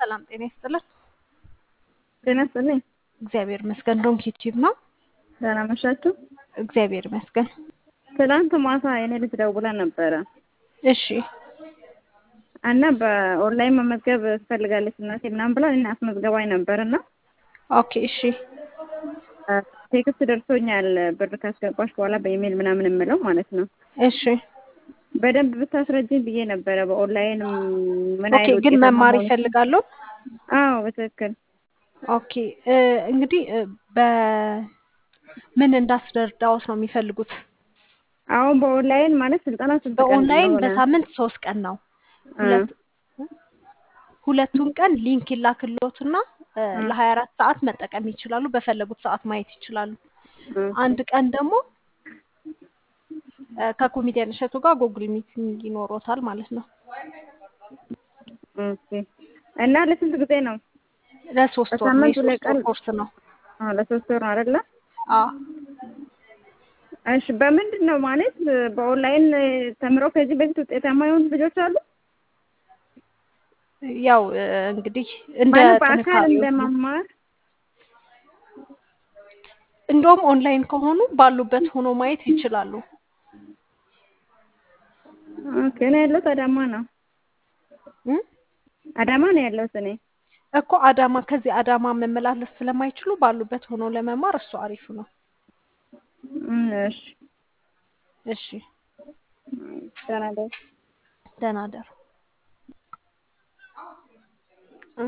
ሰላም ጤና ይስጥልን። ጤና ይስጥልኝ። እግዚአብሔር ይመስገን። ዶንክ ዩቲዩብ ነው። ደህና መሻችሁ? እግዚአብሔር ይመስገን። ትናንት ማታ የኔ ልጅ ደውላ ነበረ እሺ እና በኦንላይን መመዝገብ ትፈልጋለች እናቴ ምናምን ብላ እኔን አስመዝገባኝ ነበር እና ኦኬ እሺ ቴክስት ደርሶኛል ብር ካስገባሽ በኋላ በኢሜይል ምናምን የምለው ማለት ነው። እሺ በደንብ ብታስረጅኝ ብዬ ነበረ። በኦንላይን ምን ኦኬ አይነት ግን ውጤታማ መማር መሆን- ይፈልጋሉ? አዎ በትክክል ኦኬ እ እንግዲህ እ በምን እንዳስረዳዎት ነው የሚፈልጉት? አሁን በኦንላይን ማለት ስልጠና ስንት ቀን በኦንላይን እንደሆነ? በሳምንት ሶስት ቀን ነው። አ፣ ሁለት ሁለቱን ቀን ሊንክ ይላክልዎትና እ አ፣ ለሀያ አራት ሰዓት መጠቀም ይችላሉ። በፈለጉት ሰዓት ማየት ይችላሉ። ኦኬ አንድ ቀን ደግሞ እ ከኮሜዲያን እሸቱ ጋር ጉግል ሚቲንግ ይኖሮታል ማለት ነው። ኦኬ እና ለስንት ጊዜ ነው? ለሶስት ወር ነው። በሳምንት ሁለት የሶስት ወር ቀን ኮርስ ነው። አዎ ለሶስት ወር ነው አይደለ? አዎ እሺ በምንድን ነው ማለት በኦንላይን ተምረው ከዚህ በፊት ውጤታማ የሆኑ ልጆች አሉ? ያው እ እንግዲህ እንደ ማለት በአካል ጥንካሬው ነው። እንደመማር እንደውም ኦንላይን ከሆኑ ባሉበት ሆኖ ማየት ይችላሉ። ኦኬ እኔ ያለሁት አዳማ ነው። እ አዳማ ነው ያለሁት እኔ። እኮ አዳማ ከዚህ አዳማ መመላለስ ስለማይችሉ ባሉበት ሆኖ ለመማር እሱ አሪፍ ነው። እም፣ እሺ እሺ ደህና ደር ደህና ደሩ።